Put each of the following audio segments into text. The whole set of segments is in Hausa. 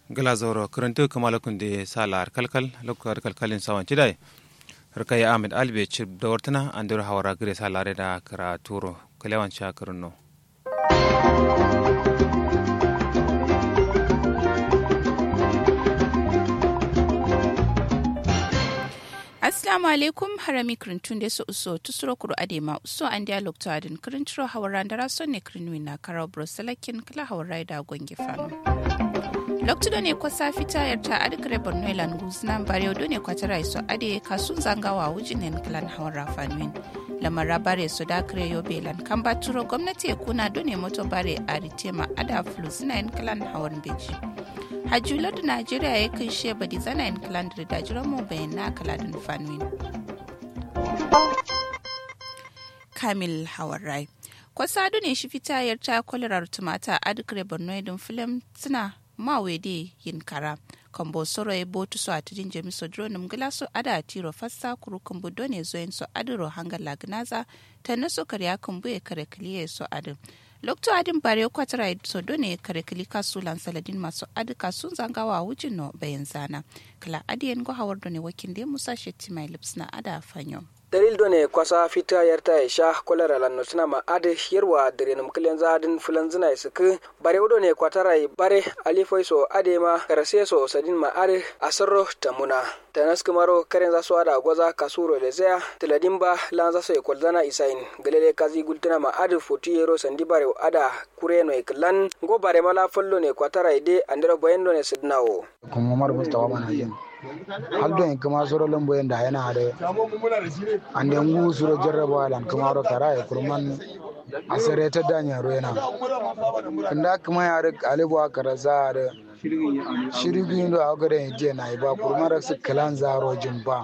glazoro karanto kamala kunde sala kalkal lokar kalkalin sawan cidai rkay ahmed albe chib dawartana andur hawara gire sala reda kara turo kalewan cha karunno Assalamu alaikum harami krintun da su uso tusuro kuro adema uso an dialog to adin krintro hawaran da raso ne krinwi na karau broselakin kala hawarai da gongi fano. Loktudo ne kwasa fita yarta adikare borno ilan guznan bare do ne kwatara iso ade kasun zangawa wujinen klan hawara fanwin. lamara bare su da kare yobe lan kan baturo gwamnati ya kuna do ne moto bare a ritema ada flu suna yin klan hawan beji. hajjular da najeriya ya kai sheba di zana yin kalandar da jiran mu bayan na kaladin fanwin kamil hawarai kwasa ne shi fita yarta kwalarar tumata a duk borno idin filim suna mawede yin kara kambo soro ya botu so a tidin jami so dronim gila so ada tiro fassa kuru kumbu done zoyin so adiro hangar lagnaza ta naso karya kumbu ya kare kiliye so adin lokto adin bare kwatara so done kare kilika sulan saladin masu adika sun zangawa wujin no bayan zana kala adiyan go hawar done wakin de musa shetti mai lips na ada fanyo dalil do ne kwasa fita yarta ya sha kolera lanno tuna ma ade yerwa dare num kilen zadin fulan zina isku bare do ne kwatara bare alifoi so ade ma karase so sadin ma ade asarro tamuna tanas kumaro karen za su ada gwaza kasuro da zaya tiladin ba lan za su yi kwalzana isain galele kazi gultuna ma ade foti yero sandi bare ada kure no iklan go bare mala follo ne kwatara ide andero bayendo ne sidnawo kuma mar mustawa mana yin haldo en kuma soro lombo en da yana da ande ngu suro jarraba lan kuma ro kara e kurman asare ta danya ro yana kanda kuma ya da alibu akara za da shirigi ndo agare je na iba kurmara su kalan zaro jimba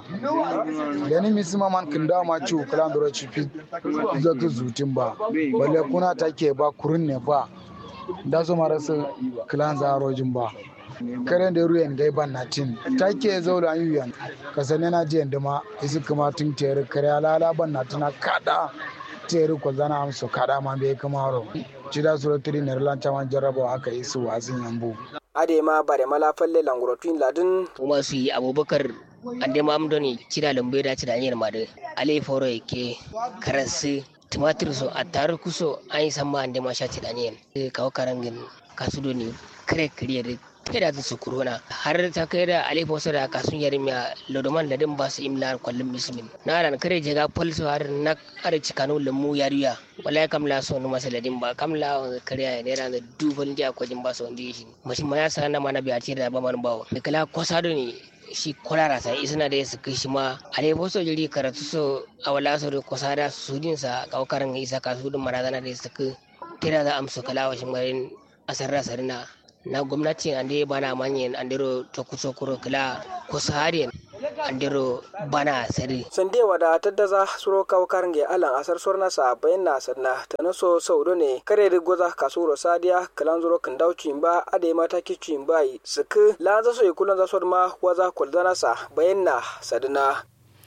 gani misima man kinda ma ci kalan doro ci fi zaka zutin ba balle kuna take ba kurun ne ba da su mara su kalan zaro jimba karen da ruwan gai ban na tin take zaula an yuyan kasane na jiyan dama isu kuma tun tere kare alala ban na tuna kada tere ko zana amso kada ma bai kuma ro ci da sura tiri ne ran caman jarraba aka yi su wasin yambu ade ma bare mala falle langurotun ladin kuma su yi abubakar ande ma amdo ne cida lambe da cida anyar ma da ale foro yake karansu tumatir so a taru kuso an yi sama ande ma sha cida anyar kawo karangin kasudo ne kare kariya da kai da su corona har ta kai da alifa wasu da kasun yari miya lodoman ladin ba su imla kwallon mismin na ran kare jega falso har na kare cikanu lamu yariya wala ya kamla so no masa ladin ba kamla kare ya ne ran da dubal dia ko jin ba so ndi shi mashi ma ya sana mana biya ce da ba man bawo da kala kwasado ne shi kwalara sai isna da su kai shi ma alifa wasu jiri karatu so a wala so da kwasada su din sa kaukarin isa kasu din marazana da su kai tira da amsa kala wa shi marin asarra sarina na gwamnati ande bana manyen andero tokusokuro kila kusariyen andero bana sari sande wada taddaza suro kaw karnge alan asar sorna sa bayan na sanna tanaso saudo ne kare da goza kasuro sadiya kalan zuro kan dauci ba ade mata kici ba suku la za so ikulan za so ma waza kuldana sa bayan na sadina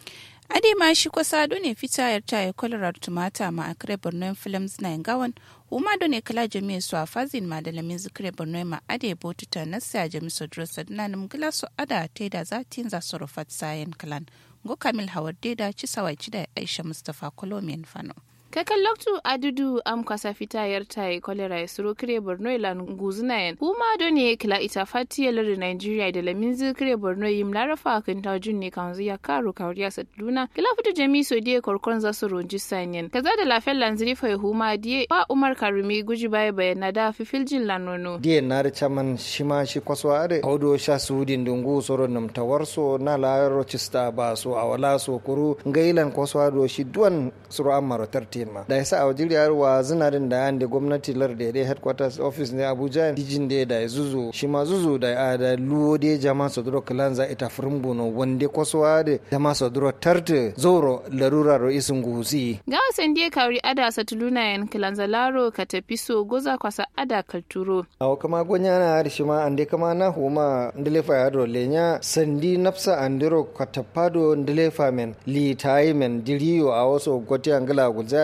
ade ma shi kwasa ne fita yarta ya kwalarar tumata ma a kare borno films na gawan uma do ne kala jami su a fazin ma da lamin zikire borno ma ade botuta na sa jami su duro sadina nim gila su ada te da zatin za su rufat sayan kalan go kamil hawar da ci sawai ci da aisha mustapha kolomiyan fano kakan loktu adudu am kwasa fita yarta e kolera e suro kire borno ilan guzuna yen kuma do ne kila ita fati ya lori nigeria da lamin kire borno yim larafa kan ta junne kan zuya karo kariya saduna kila fitu jami so die korkon za su ronji sanyen kaza da lafiyar lanziri fa huma die ba umar karumi guji baya bayana da fifiljin lanono die na da chaman shima shi kwaso are audo sha sudin dungu soro nam tawarso na la chista ba so awala so kuru ngailan kwaso do shi duwan suro amaro tarti ma da yasa a wajiriyar wa zinarin da yan da gwamnati lar da dai headquarters office ne abuja dijin da da zuzu shi ma zuzu da a da luwo da jama sodro kalan za ita furumbu no wande kwasowa da jama sodro tarte zoro larura ro isin guhusi ga wasan da kawri ada satuluna yan kalan zalaro ka tafi so goza kwasa ada kalturo aw kama gonya na har shi ma ande kama na huma ndele fa yaro lenya sandi nafsa andiro katapado ndele fa men li tayi men diriyo a waso gote angala gulza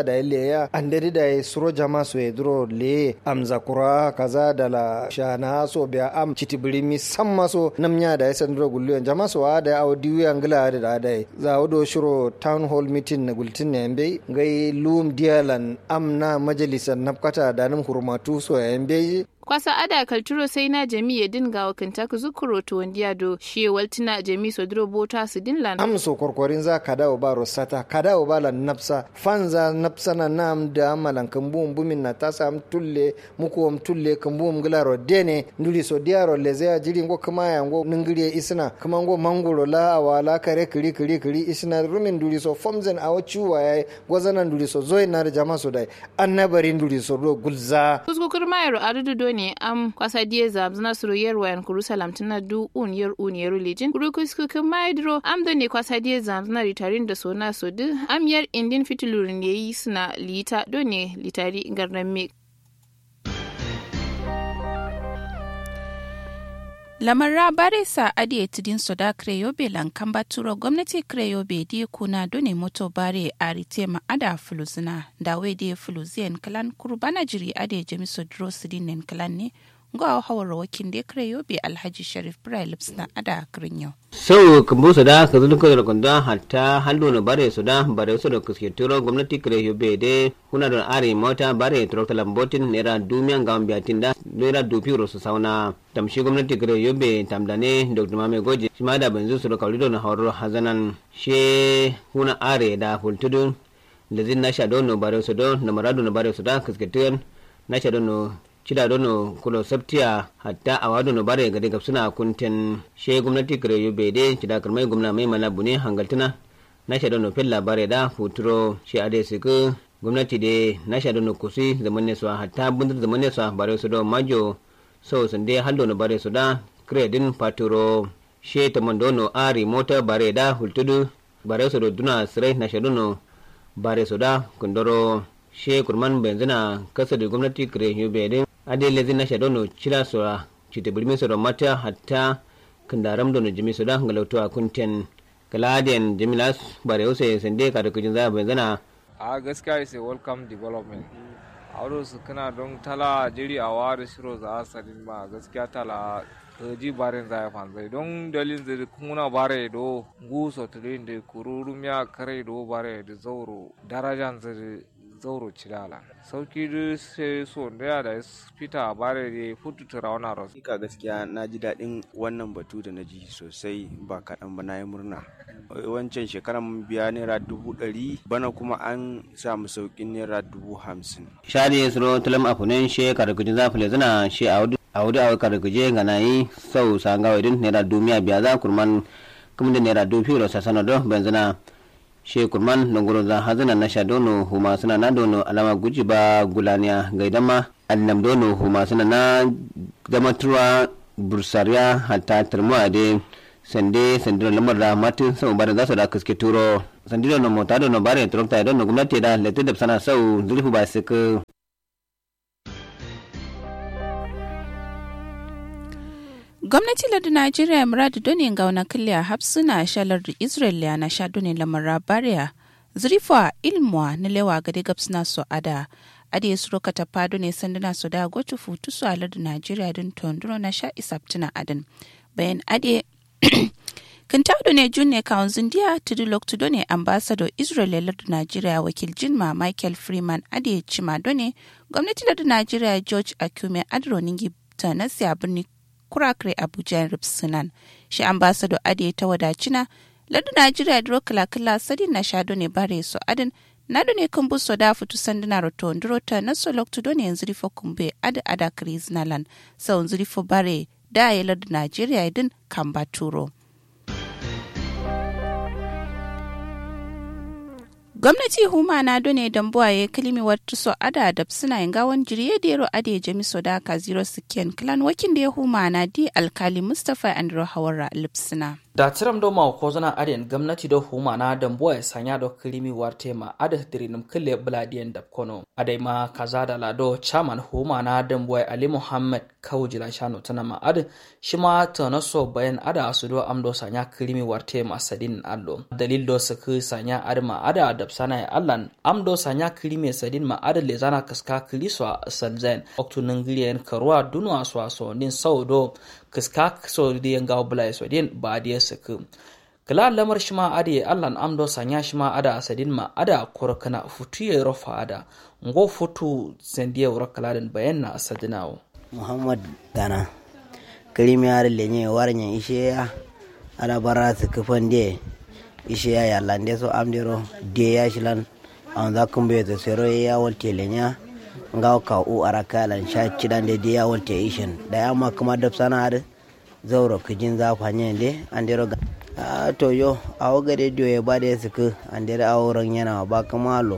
da ile ya andari da suro jama so ya duro le amza kura kaza da la shana so biya am chitibiri mi samma so namnya da ya sanduro gulliyon jama so da aw diwi angla da da za wado shiro town hall meeting na gultin ne mbe ngai lum dialan amna majalisar nafkata da nan hurmatu so ya mbe kwasa ada kalturo sai na jami ya dinga wa kintaka zukuro to wandiya do shi waltina jami so duro bota su dinlan am so korkorin za ka dawo ba rosata ka dawo ba lan napsa fanza napsa na nam da amalan kambum bumin na ta sam tulle muku am tulle kambum glaro dene nduli so diaro leze jiri ngo kama ya ngo ningiri isna kama ngo mangoro la awala kare kiri kiri kiri isna rumin nduli so fomzen awo chuwa ya gwazana nduli so zoy na jama so dai annabari nduli so ro gulza kuskukur mayro adudu ne am kwasa die zam zna suru yer wayan kurusalam tina du un yer un yer lijin kuru kuskukur maydro am do ne kwasa die zam zna ritarin da sona so du am yer indin fitulurin yayi suna lita do ne litari garnan me lamarra baresa adi tidin soda kreyobe lankan baturo gwamnati kreyobe di kuna done moto bare a rite ma ada fuluzina da we di fuluziyan kalan kurbana jiri ade jami sodro sidinen kalan ne ga hawar wakin da kreyobe alhaji sharif brilips na ada kirinyo sau kambu soda ka zulu ka kunda hatta hallo na bare soda bare so da kuske turo gwamnati kreyobe de kuna da are mota bare turo talambotin nera dumiyan gambiatin da nera dupi su sauna tamshi gwamnati kare yobe tamdane dr mame goje shi ma da banzu su da kaurido na hawar hazanan she huna are da fultudu da zin na sha dono bare su don na maradu na bare su da kaskatuyan na sha dono cida dono kulo sabtiya hatta a wado no bare gade gab suna kunten she gwamnati kare yobe de cida karmai gwamna mai mana bune hangaltuna na sha dono fella bare da futuro she ade siku gwamnati de na sha dono kusi zaman ne hatta bundur zaman ne bare su don majo so sande haldo no bare soda kredin paturo she tamando no ari mota bare da hultudu bare sodo duna sire na shaduno bare soda kundoro she kurman benzina kasa da gwamnati kre yube din ade lezi na shadono chila sora chite bulmi sora mata hatta kandaram dono jimi soda ngalauto a kunten kaladian jimilas bare use sande kada kujin za benzina a gaskiya is a welcome development auro su kana don tala jiri a ware shiro za a sadin ma gaskiya tala ji barin za ya fanzai don dalin zai kuna bare do guso tulin da kururum ya kare do bare da zauro darajan zai zauro cilala sauki da sai so da da fita bare da futu turawana ros ka gaskiya na ji daɗin wannan batu da na ji sosai ba kaɗan ba na yi murna wancan shekaran biya naira dubu ɗari bana kuma an samu sauƙin naira dubu hamsin. shari suro tulam afunen she karkuji za fule zina she a wudu a wudu a karkuje ga na yi sau sanga wadin naira dumiya biya za kurman kuma da naira dubu fiye da sasana do benzina she kurman dongoro za hazina na sha dono huma suna na dono alama guji ba gulaniya ga idan ma annam dono huma suna na damaturwa bursariya hatta turmuwa dai sande sandiro lamar da matin sau bare za su da kaske turo sandiro no mota do no bare trokta do no gwamnati da letu da sana sau zurfi ba su ka gwamnati lardu najeriya muradu doni ga wani kiliya hapsuna shalar da israel na sha doni lamar bariya zurifa ilmuwa na lewa gade gabsuna su ada ade ya suro katafa doni sanduna su da gotu futu su a lardu najeriya don tonduro na sha isaptuna adan bayan ade Kintaudo ne junne kawunzin diya tudu loktudo ne ambassador Israel lardu Najeriya wakil Jinma Michael Freeman ade cima ne gwamnati lardu Najeriya George Akume Adro Ningi ta nasiya birni kurakre Abuja Ripsunan. Shi ambassador ade ta wadacina lardu Najeriya duro kala sadin na shado ne bare so adin nado ne kan buso da fitu sanduna roto nduro ta naso loktudo ne yanzu rifo kumbe ada ada kriznalan sau yanzu rifo bare da ya lardu Najeriya din kan baturo. gwamnati huma na done dambuwa ya kalimi wata so ada da suna yin gawan jiriye da yaro ade jami so da ka zero sikiyan clan wakin da ya huma na di alkali mustapha andrew hawara lipsina da tiram do ma ko zana adiyan gwamnati do huma na dambo ya sanya do kirimi warte ma ada dirinum kille bladiyan da kono adai ma kaza da lado chairman huma na dambo ali muhammad kawjila shano tana ma ada shi ma tana so bayan ada su do amdo sanya kirimi warte ma sadin allo dalil do su ku sanya ada ma ada adab sana ya allan amdo sanya kirimi sadin ma ada le zana kaska kiliso salzen oktunin giliyan karuwa dunwa so so nin saudo kiska so di ngaw bulai so din ba di saka kala lamar shima ade allan amdo sanya shima ada asadin ma ada korkana futuye rofa ada ngo futu sendiye wura kaladen bayan na asadinawo muhammad dana kalimi ar lenye warnya isheya ada bara su kufan de isheya ya lande so amdero de ya shilan an za kun bai ta sero ya walte lenya ngaw ka u araka lan sha kidan de ya walte ishin da ya ma kuma da sana da zauro kijin za fanye de andero ga a to yo awo gade dio ya bade su ku andere awran yana ba kuma lo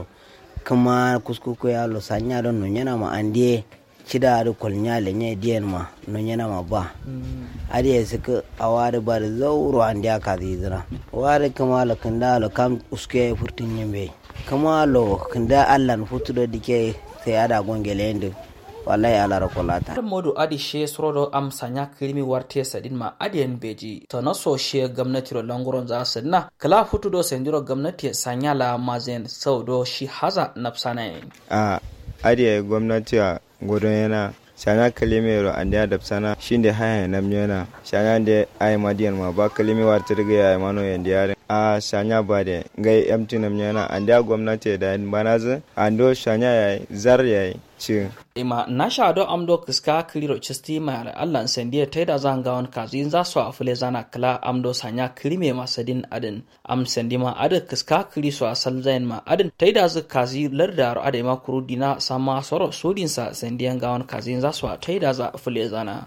kuma kuskuku ya lo sanya don nun yana ma ande cida da kwalnya lenye diyan ma nun yana ma ba adi ya suka awari ba da zauro ande aka zizira wari kuma lo kanda lo kam uske furtin yimbe kuma lo kanda allan futu da dike sai ada gongele yende wallahi ala rakolata har modu adi she sorodo am sanya kirimi warte sadin ma adiyan beji to na so she gwamnati ro langoron za sadna kala futu do sendiro gwamnati sanya la mazen saudo shi haza napsana a adiya gwamnati a gudun yana shana kalimero an da dabsana shinde haya nam yana shana de ay madiyan ma ba kalimi warta daga ya mano yanda yare a shanya ba de gai emti nam yana an da gwamnati da banaza an do shanya ya zar ya ci ima na sha do am do kiska kiriro chisti ma Allah sendiye taida zanga on kazi za su afule zana kala am do sanya kirime masadin adin am sendi ma adin kiska kiri su asal zain ma adin taida zu kazi lardar ade ma kurudina sama soro sodin sa sendiyan ga on kazi za su taida za afule zana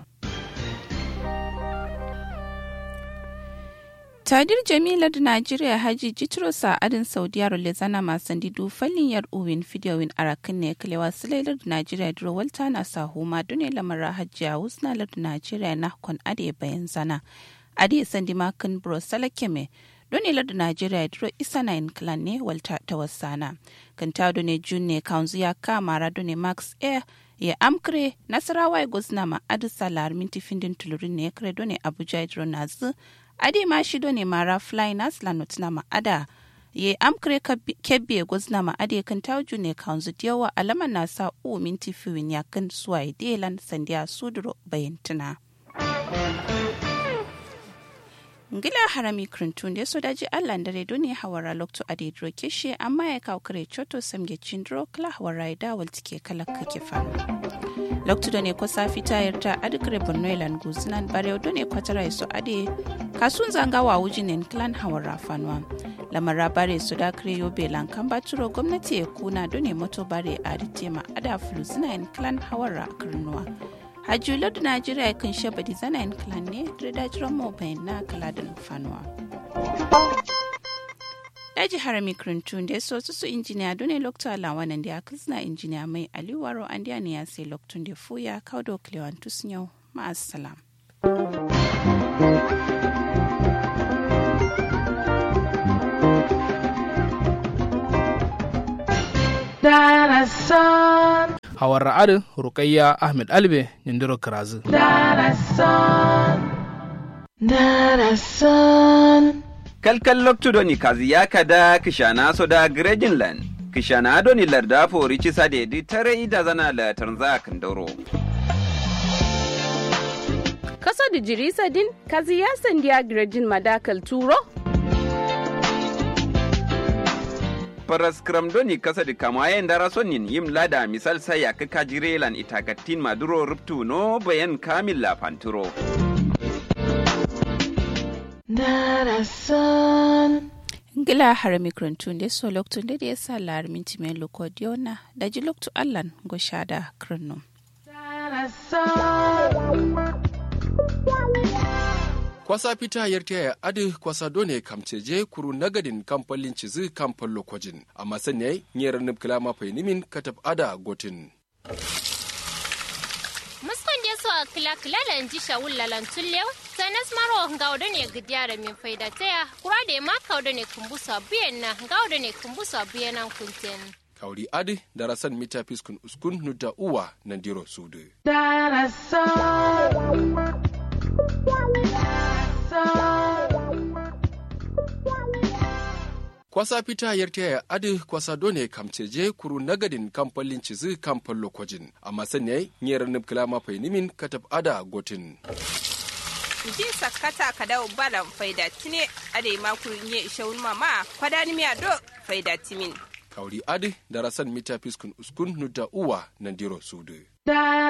tadir jamila da najeriya haji jitro sa'adin saudiya rolezana masu didu fallin yar uwin fidiyowin arakin ne kalewa silailar da najeriya duro walta na sahu ma dune lamara hajiya wusnalar da najeriya na kon ade bayan zana ade sandi makin bro salakeme dune lar da najeriya duro isa na in clan ne walta ta wasana kan ta dune jun ne kanzu ya kama dune max air ya amkre nasarawa ya gosna ma adisa larminti findin tulurin ne ya kare dune abuja duro nazu adi ma shido ne mara fly nas la notna ma ada ye amkre kebbe gozna ma ade kan tawju ne kanzu diyawa alama na sa u minti fiwin ya kan suwai delan sandiya suduro bayantuna ngila harami krintun da so daji allah dare doni hawara lokto ade dro keshe amma ya kawo kare choto samge chindro kala hawara da waltike kala kake faru lokto da ne ko safi tayar ta adikre bornoilan guzinan bare do ne kwatara so ade kasun zanga wa wujinin clan hawara fanwa lamara bare su da kare yobe lankan baturo gwamnati ya kuna do ne moto bare a ritema ada fulu zinayin clan hawara kirnuwa hajjular da najeriya kan shaba di zanayin clan ne da dajiran mobile na kaladin fanuwa daji harami krintun da so su injiniya dole lokta lawanan da ya kizna injiniya mai aliwaro an da ne ya sai loktun da fuya kaudo klewan tusnyau ma'asalam. Darasan. Hawar ra'adin Rukayya Ahmed Albe Nindiro Kirazu. Darasan. Darasan. Kalkal loktudoni kazi ya kada kishana soda Grejinland. Kishana adoni larda fori cisa da yadi tare ida zana la tanza kandoro. Kasa da jirisa din kazi ya sandiya Grejin madakal turo? paras doni kasa da kama yayin dara sonin yim lada misal sai ya kaka jirelan itakatin maduro ruptu no bayan kamil la panturo. Darasan. Ngila harami krantun da so loktun da ya sa lar minti mai lokodiona da ji loktu allan go shada kranu. kwasa fita yarta ya adi kwasa done kamceje kuru nagadin kamfalin cizi kamfan lokojin amma sanya nyera nib kilama fai nimin katab ada gotin muskon je so kila kila lan ji shawul lalan tullew sanas maro ngawdo ne gidyara min faida taya kurade ma kawdo ne kumbusa biyen na ngawdo ne kumbusa biyen nan kunten kawri adi darasan mita fiskun uskun nuta uwa nandiro sudu kwasa fita yarta ya adi kwasa done kamceje kuru nagadin kamfalin cizi kamfan lokojin amma sanya nyera nubkila mafai nimin katab ada gotin ji sakata kada balan faida tine ade makuru nye ishawun mama kwadani miya do faida timin kauri adi darasan mita fiskun uskun nuta uwa nandiro sudu